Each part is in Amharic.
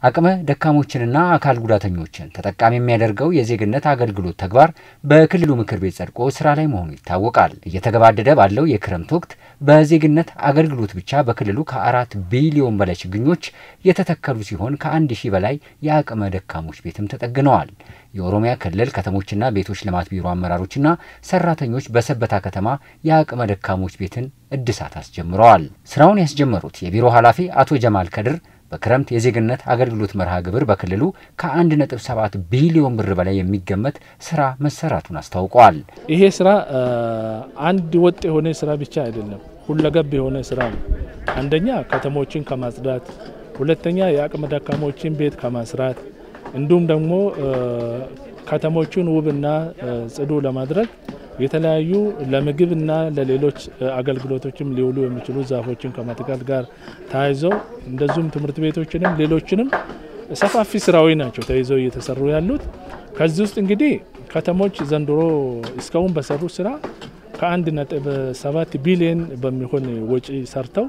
አቅመ ደካሞችንና አካል ጉዳተኞችን ተጠቃሚ የሚያደርገው የዜግነት አገልግሎት ተግባር በክልሉ ምክር ቤት ጸድቆ ስራ ላይ መሆኑ ይታወቃል። እየተገባደደ ባለው የክረምት ወቅት በዜግነት አገልግሎት ብቻ በክልሉ ከአራት ቢሊዮን በላይ ችግኞች የተተከሉ ሲሆን ከአንድ ሺህ በላይ የአቅመ ደካሞች ቤትም ተጠግነዋል። የኦሮሚያ ክልል ከተሞችና ቤቶች ልማት ቢሮ አመራሮችና ሰራተኞች በሰበታ ከተማ የአቅመ ደካሞች ቤትን እድሳት አስጀምረዋል። ስራውን ያስጀመሩት የቢሮ ኃላፊ አቶ ጀማል ከድር በክረምት የዜግነት አገልግሎት መርሃ ግብር በክልሉ ከ1.7 ቢሊዮን ብር በላይ የሚገመት ስራ መሰራቱን አስታውቀዋል። ይሄ ስራ አንድ ወጥ የሆነ ስራ ብቻ አይደለም፣ ሁለገብ የሆነ ስራ ነው። አንደኛ ከተሞችን ከማጽዳት፣ ሁለተኛ የአቅመ ደካሞችን ቤት ከማስራት እንዲሁም ደግሞ ከተሞቹን ውብና ጽዱ ለማድረግ የተለያዩ ለምግብና ለሌሎች አገልግሎቶችም ሊውሉ የሚችሉ ዛፎችን ከመትከል ጋር ተያይዘው እንደዚሁም ትምህርት ቤቶችንም ሌሎችንም ሰፋፊ ስራዊ ናቸው ተይዘው እየተሰሩ ያሉት። ከዚህ ውስጥ እንግዲህ ከተሞች ዘንድሮ እስካሁን በሰሩ ስራ ከአንድ ነጥብ ሰባት ቢሊዮን በሚሆን ወጪ ሰርተው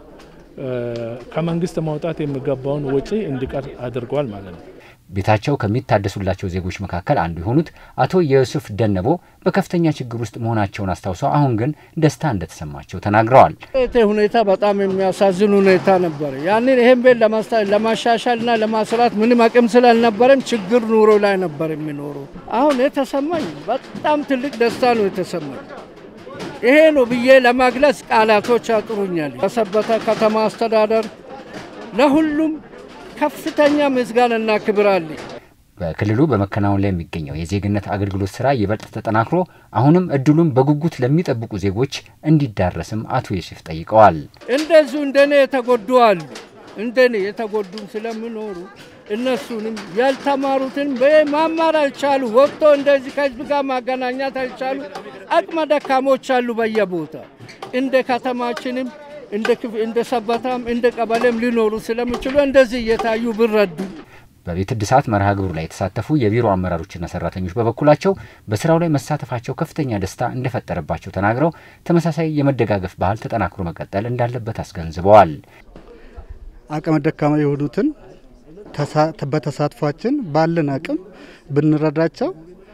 ከመንግስት ማውጣት የሚገባውን ወጪ እንዲቀር አድርጓል ማለት ነው። ቤታቸው ከሚታደሱላቸው ዜጎች መካከል አንዱ የሆኑት አቶ የሱፍ ደነቦ በከፍተኛ ችግር ውስጥ መሆናቸውን አስታውሰው አሁን ግን ደስታ እንደተሰማቸው ተናግረዋል። ሁኔታ በጣም የሚያሳዝን ሁኔታ ነበር። ያንን ይህን ቤት ለማሻሻልና ለማስራት ምንም አቅም ስላልነበረም ችግር ኑሮ ላይ ነበር የሚኖሩ። አሁን የተሰማኝ በጣም ትልቅ ደስታ ነው የተሰማኝ። ይሄ ነው ብዬ ለመግለጽ ቃላቶች ያጥሩኛል። ለሰበታ ከተማ አስተዳደር ለሁሉም ከፍተኛ ምስጋናና ክብር አለኝ። በክልሉ በመከናወን ላይ የሚገኘው የዜግነት አገልግሎት ስራ ይበልጥ ተጠናክሮ አሁንም እድሉን በጉጉት ለሚጠብቁ ዜጎች እንዲዳረስም አቶ ዮሴፍ ጠይቀዋል። እንደዚሁ እንደኔ የተጎዱ አሉ። እንደኔ የተጎዱም ስለሚኖሩ እነሱንም ያልተማሩትን ማማር አልቻሉ፣ ወጥቶ እንደዚህ ከህዝብ ጋር ማገናኛት አልቻሉ አቅመ ደካሞች አሉ በየቦታ እንደ ከተማችንም እንደ ሰበታም እንደ ቀበሌም ሊኖሩ ስለሚችሉ እንደዚህ እየታዩ ብረዱ። በቤት እድሳት መርሃ ግብሩ ላይ የተሳተፉ የቢሮ አመራሮችና ሰራተኞች በበኩላቸው በስራው ላይ መሳተፋቸው ከፍተኛ ደስታ እንደፈጠረባቸው ተናግረው ተመሳሳይ የመደጋገፍ ባህል ተጠናክሮ መቀጠል እንዳለበት አስገንዝበዋል። አቅመ ደካማ የሆኑትን በተሳትፏችን ባለን አቅም ብንረዳቸው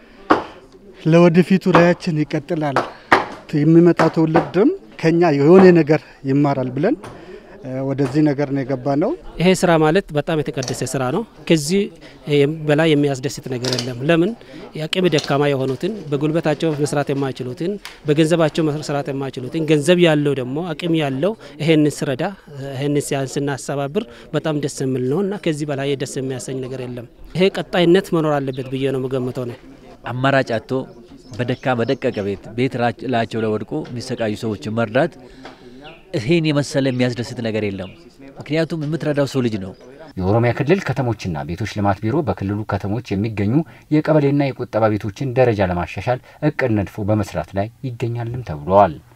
ለወደፊቱ ራያችን ይቀጥላል። የሚመጣ ትውልድም ከኛ የሆነ ነገር ይማራል ብለን ወደዚህ ነገር ነው የገባ ነው። ይሄ ስራ ማለት በጣም የተቀደሰ ስራ ነው። ከዚህ በላይ የሚያስደስት ነገር የለም። ለምን የአቅም ደካማ የሆኑትን በጉልበታቸው መስራት የማይችሉትን በገንዘባቸው መስራት የማይችሉትን ገንዘብ ያለው ደግሞ አቅም ያለው ይሄን ስረዳ ይሄን ስናስተባብር በጣም ደስ የሚል ነው እና ከዚህ በላይ ደስ የሚያሰኝ ነገር የለም። ይሄ ቀጣይነት መኖር አለበት ብዬ ነው የምገምተው ነው። አማራጭ አጥቶ በደካ በደቀቀ ቤት ቤት ላቸው ላይ ወድቆ የሚሰቃዩ ሰዎችን መርዳት ይህን የመሰለ የሚያስደስት ነገር የለም። ምክንያቱም የምትረዳው ሰው ልጅ ነው። የኦሮሚያ ክልል ከተሞችና ቤቶች ልማት ቢሮ በክልሉ ከተሞች የሚገኙ የቀበሌና የቁጠባ ቤቶችን ደረጃ ለማሻሻል እቅድ ነድፎ በመስራት ላይ ይገኛልም ተብለዋል።